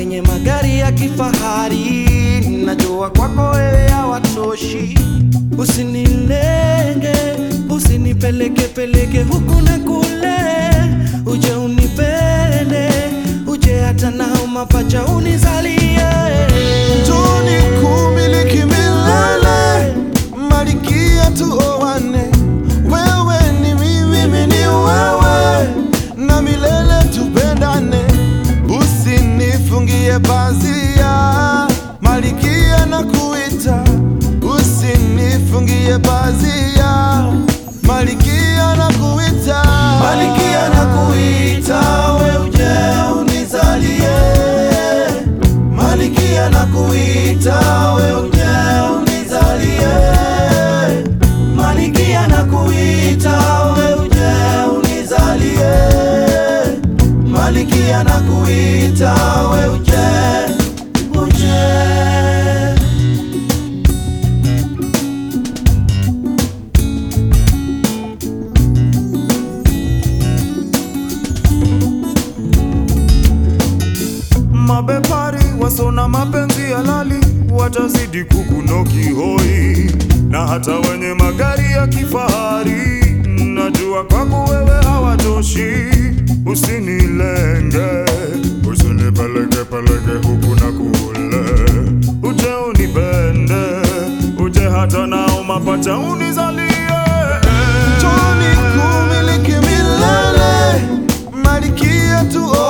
wenye magari ya kifahari, najua kwako wewe hawatoshi. Usinilenge, usinipeleke peleke huku na kule, uje unipende, uje hata nao mapacha unizalie. Njoni kumiliki milele, malikia tuoane. Wewe ni mimi, mimi ni wewe, na milele tupendane. Usinifungie pazia, malikia na kuita. Usinifungie pazia, malikia na kuita. Malikia na kuita, we uje unizalie. Malikia na kuita, we uje unizalie. Malikia na kuita, we uje unizalie. Malikia na kuita, we uje, uje. Mabepari wasona mapenzi halali watazidi kukunoki hoi, na hata wenye magari ya kifahari, najua kwako wewe hawatoshi. Usinilenge, usinipeleke peleke huku na kule, uje unipende, uje hata nao mapacha unizalie. Njoni kumiliki milele, malikia tuoane.